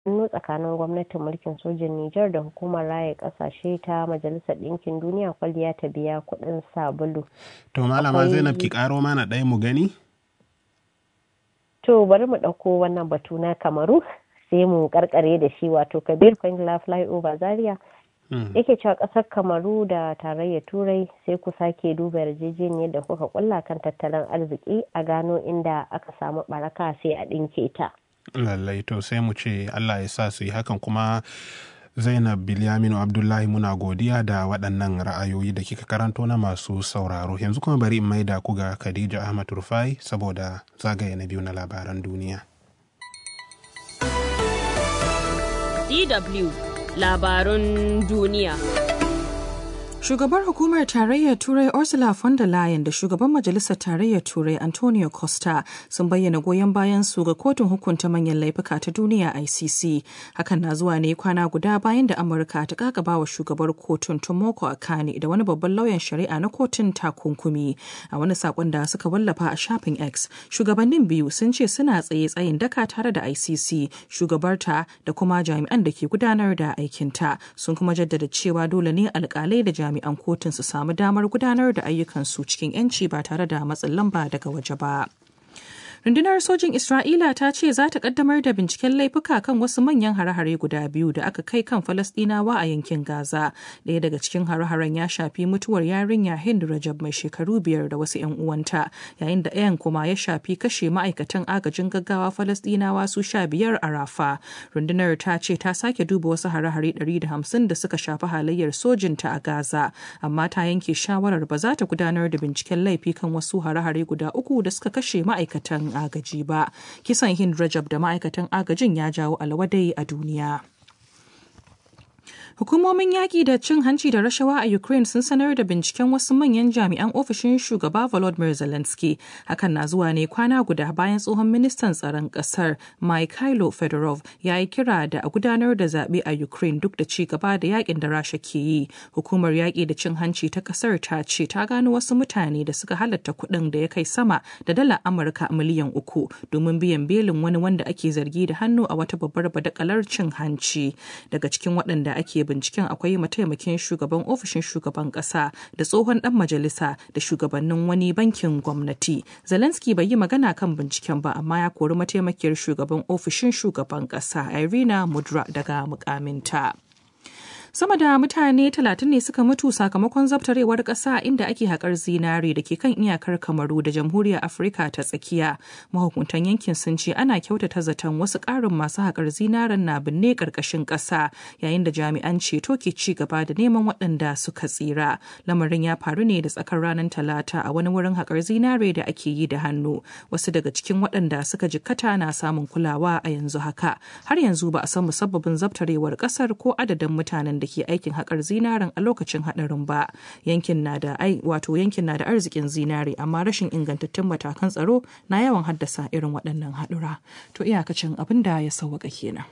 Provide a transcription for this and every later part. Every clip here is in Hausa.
hannu tsakanin gwamnatin mulkin sojin Nijar da hukumar raya kasashe ta Majalisar Ɗinkin Duniya kwalliya ta biya kuɗin sabulu. To malama Zainab ki karo mana ɗaya mu gani? To bari mu ɗauko wannan batu na Kamaru sai mu karkare da shi wato Kabir Kwangila Flyover Zaria. Yake cewa ƙasar Kamaru da tarayyar Turai sai ku sake duba yarjejeniyar da kuka kulla kan tattalin arziki a gano inda aka samu baraka sai a ɗinke ta. lallai to sai mu ce allah ya sa su yi hakan kuma zainab bilyaminu abdullahi muna godiya da waɗannan ra'ayoyi da kika karanto na masu sauraro yanzu kuma bari in maida ku ga khadija ahmad rufai saboda zagaye na biyu na labaran duniya dw labarun duniya Shugabar hukumar tarayyar Turai Ursula von der Leyen da shugaban majalisar tarayyar Turai Antonio Costa sun bayyana goyon bayan su ga kotun hukunta manyan laifuka ta duniya ICC. Hakan na zuwa ne kwana guda bayan da Amurka ta kakaba wa shugabar kotun Tomoko Akane da wani babban lauyan shari'a na kotun takunkumi. A wani sakon da suka wallafa a shafin X, shugabannin biyu sun ce suna tsaye tsayin daka tare da ICC, shugabarta da kuma jami'an da ke gudanar da aikinta. Sun kuma jaddada cewa dole ne alkalai da jami'an jami'an kotun su samu damar gudanar da ayyukansu cikin 'yanci ba tare da matsin lamba daga waje ba. Rundunar sojin Isra'ila ta ce za ta kaddamar da binciken laifuka kan wasu manyan hare-hare guda biyu da aka kai kan Falasɗinawa a yankin Gaza. Ɗaya daga cikin hare-haren ya shafi mutuwar yarinya Hind Rajab mai shekaru biyar da wasu 'yan uwanta, yayin da ɗayan kuma ya shafi kashe ma'aikatan agajin gaggawa Falasɗinawa su sha biyar a Rafa. Rundunar ta ce ta sake duba wasu hare-hare ɗari da hamsin da suka shafi halayyar sojinta a Gaza, amma ta yanke shawarar ba za ta gudanar da binciken laifi kan wasu hare-hare guda uku da suka kashe ma'aikatan agaji ba kisan hind rajab da ma'aikatan agajin ya jawo alwadai a duniya Hukumomin yaƙi da cin hanci da rashawa a Ukraine sun sanar da binciken wasu manyan jami'an ofishin shugaba Volodymyr Zelensky. Hakan na zuwa ne kwana guda bayan tsohon ministan tsaron ƙasar Mikhailo Fedorov ya yi kira da a gudanar da zaɓe a Ukraine duk da ci gaba da yaƙin da Rasha ke yi. Hukumar yaƙi da cin hanci ta ƙasar ta ce ta gano wasu mutane da suka halatta kuɗin da ya kai sama da dala Amurka miliyan uku domin biyan belin wani wanda ake zargi da hannu a wata babbar badakalar cin hanci. Daga cikin waɗanda ake binciken akwai mataimakin shugaban ofishin shugaban kasa da tsohon dan majalisa da shugabannin wani bankin gwamnati zelensky bai yi magana kan binciken ba amma ya kori mataimakiyar shugaban ofishin shugaban kasa irina mudra daga mukaminta. sama da mutane talatin ne suka mutu sakamakon zabtarewar ƙasa inda ake haƙar zinare da ke kan iyakar kamaru da jamhuriyar afirka ta tsakiya mahukuntan yankin sun ce ana kyautata zaton wasu ƙarin masu haƙar zinaren na binne ƙarƙashin ƙasa yayin da jami'an ceto ke ci gaba da neman waɗanda suka tsira lamarin ya faru ne da tsakar ranar talata a wani wurin haƙar zinare da ake yi da hannu wasu daga cikin waɗanda suka jikkata na samun kulawa a yanzu haka har yanzu ba a san musabbabin zabtarewar ƙasar ko adadin mutanen da ke aikin haƙar zinaren a lokacin haɗarin ba yankin na da ai wato yankin na da arzikin zinare amma rashin ingantattun matakan tsaro na yawan haddasa irin waɗannan haɗura to iyakacin abin da ya sauwaka kenan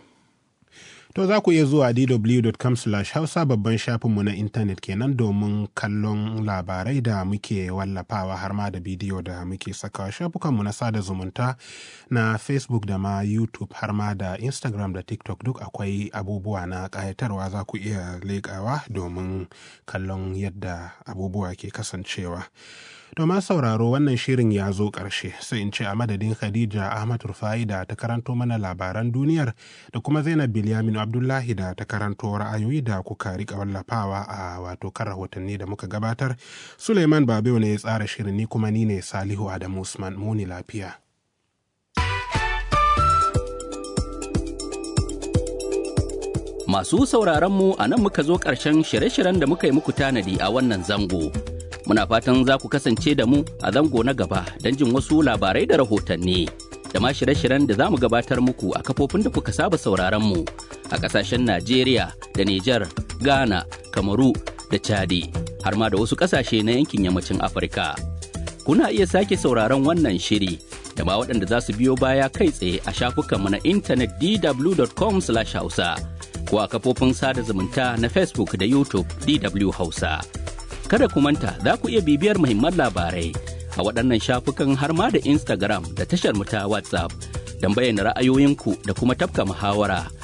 To za ku iya zuwa dw.com hausa babban shafinmu na intanet kenan domin kallon labarai da muke wallafawa har ma da bidiyo da muke sakawa shafukanmu na sada zumunta na Facebook da ma YouTube har ma da Instagram da TikTok duk akwai abubuwa na ƙayatarwa za ku iya leƙawa domin kallon yadda abubuwa ke kasancewa. Domin sauraro wannan shirin ya zo ƙarshe sai in ce a madadin Khadija Ahmad Rufai da ta karanto mana labaran duniyar da kuma Zainab Bilyaminu Abdullahi da ta karanto ra'ayoyi da kuka rika wallafawa a wato kan rahotanni da muka gabatar. Suleiman Babewa ne ya tsara shirin ni kuma ni ne Salihu Adamu Usman muni lafiya. Masu sauraron mu a nan muka zo ƙarshen shirye-shiryen da muka yi muku tanadi a wannan zango. Muna fatan za ku kasance da mu a zango na gaba don jin wasu labarai da rahotanni. Da ma shirye-shiryen da za mu gabatar muku a kafofin da kuka saba sauraron mu a ƙasashen Najeriya da Nijar, Ghana, Kamaru da Chadi, har ma da wasu ƙasashe na yankin yammacin Afirka. Kuna iya sake sauraron wannan shiri da ma waɗanda za su biyo baya kai tsaye a shafukanmu na intanet dw.com/hausa. ko a kafofin sada zumunta na Facebook da YouTube DW Hausa. Kada ku manta za ku iya bibiyar muhimman labarai a waɗannan shafukan har ma da Instagram da tashar mu ta WhatsApp don bayyana ra'ayoyinku da kuma tafka muhawara